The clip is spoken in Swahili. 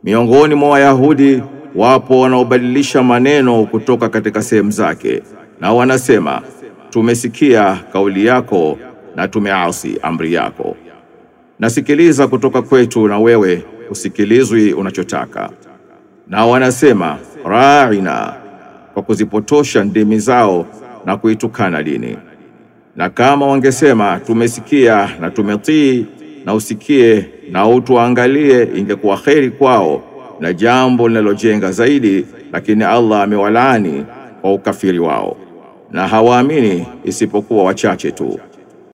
Miongoni mwa Wayahudi wapo wanaobadilisha maneno kutoka katika sehemu zake, na wanasema tumesikia kauli yako na tumeasi amri yako. Nasikiliza kutoka kwetu na wewe usikilizwi unachotaka. Na wanasema ra'ina, kwa kuzipotosha ndimi zao na kuitukana dini. Na kama wangesema tumesikia na tumetii na usikie na utuangalie, ingekuwa kheri kwao na jambo linalojenga zaidi, lakini Allah amewalaani kwa ukafiri wao, na hawaamini isipokuwa wachache tu.